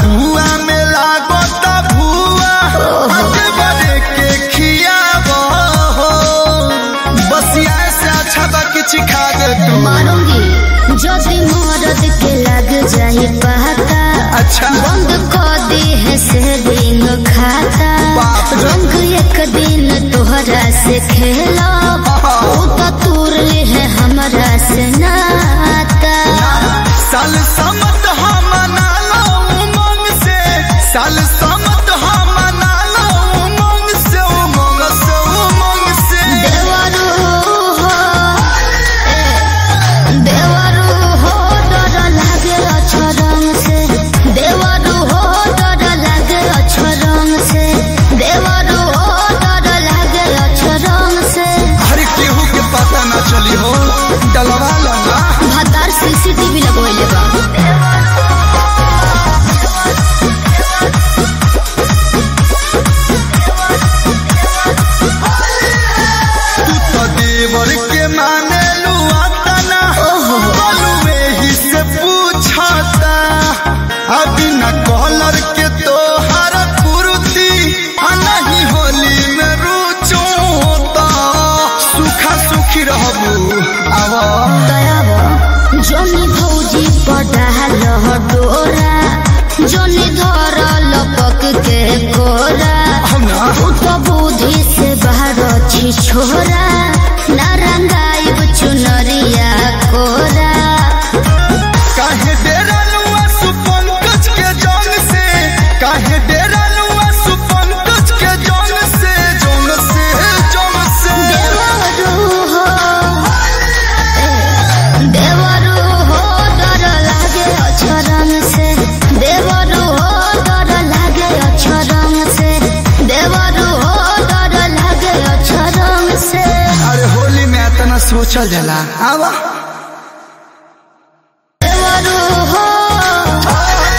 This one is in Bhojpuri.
कुआ में लागता भुआ आगे बढ़े के खियाब हो बसिया से अच्छा बा किछ खा दे तू मारूंगी जदि मरद के लग जाई पता अच्छा बंद कर दी है सेविंग खाता बाप रे। रंग एक दिन तोहरा से खेला ऊ तो तूर ले है हमरा से नाता साल समत हम मना लो उमंग से साल समत हम मना लो उमंग से उमंग से उमंग से देवरू हो ए, देवरू हो डर लागे अछरंग से देवरू हो डर लागे अछरंग से देवरू हो डर लागे अछरंग से हर केहू के पता न चली हो डलवा लगा भतार सीसीटीवी लगवैले बा तू तो देवर के माने लुआता ना बलुए ही से पूछता अभी न कॉलर के तो हर कुर्ती आ नहीं होली में रुचोता सुखा सुखी रहबू आवा दयाब जोनी भौजी पडाल डोरा जोनी धर लपक के कोरा हम ना तू तो बुद्धि से बाहर छी छोरा नारंगाइब चुनरिया कोरा काहे डेरा लुआ सुपंकज के जंग से काहे डेरा लुआ सुपंकज के जंग से जंग से जंग से देवरू हो ए, देवरू हो डर लागे अछरंग से देवरू हो डर लागे अछरंग से देवरू हो डर लागे अछरंग से अरे होली में इतना सोचल जाला आवा